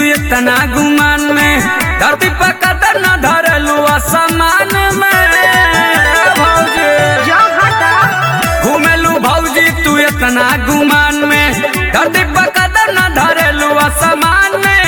इतना गुमान में धरती पर कदर न धरलू असमान में भौजी जो हटा घूमेलू भौजी तू इतना गुमान में धरती पर कदर न धरलू असमान में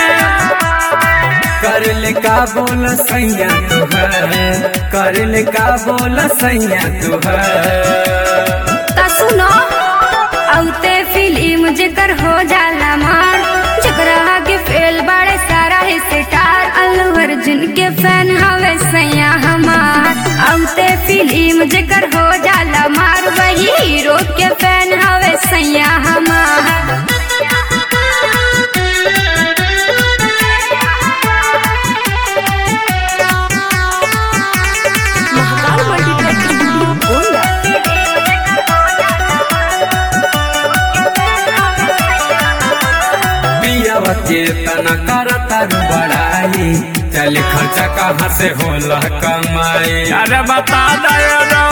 करल का बोल सैया तुहर करल का बोल सैया तुहर ता सुनो औते फिल्म जेकर हो जाला मार जकरा आगे फेल बड़े सारा ही सितार अल्लू अर्जुन के फैन हवे सैया हमार औते फिल्म जेकर हो जाला मार वही हीरो के फैन हवे सैया हमार महाकाल मल्टीप्लेक्स बोला पियावा के तना करता बड़ाई चल खर्चा कहाँ से होला कमाई अरे बता दया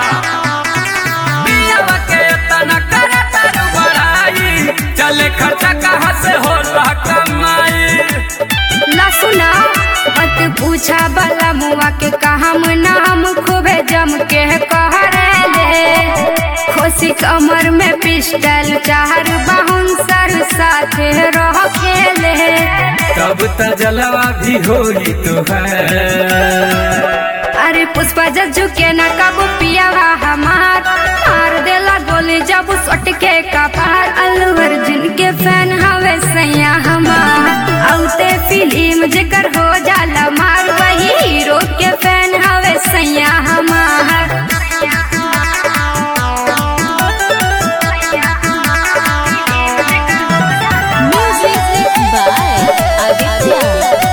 पियावा के तना करता बड़ाई चल खर्चा कहाँ से होला कमाई ना सुना मत पूछा बला मुआ के कहम नाम खूबे जम के कह ले खोसी कमर में पिस्टल चार बाहुन सर साथे रह खेले तब त जलवा भी होई तुहर अरे पुष्पा जज्जू के ना कबू पियावा हमार मार देला गोली जब सट के कपार अल्लू अर्जुन के फैन हवे सैया हमार औते फिल्म जेकर हो जाला मार वही हीरो के फैन हवे सैया हमार Music by Aditya.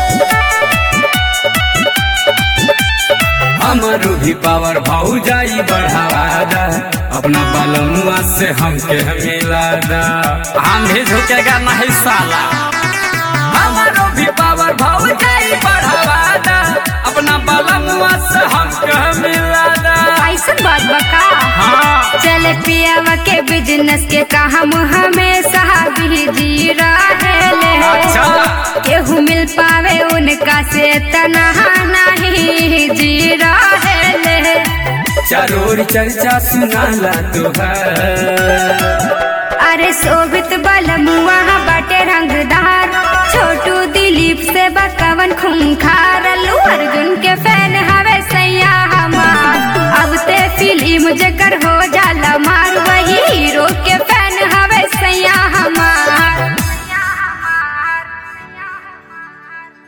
हमरो भी पावर भाऊ जाई बढ़ावा दा अपना बालमुआ से हमके मिला दा हम भी झुकेगा नहीं साला हमरो भी पावर भाऊ जाई बढ़ावा दा अपना बालमुआ से हमके मिला दा ऐसन बात बका हाँ चले पियावा के बिजनेस के काम हमेशा भी जी रहेले अच्छा। केहू मिल पावे उनका से तनहा नहीं जी रहेले चरोर चर्चा सुनाला तुहर अरे शोभित बलमुआ बाटे रंगदार छोटू दिलीप से बकवन खूंखार अल्लू अर्जुन के फैन हवे सैया हमार अब ते फिल्म जेकर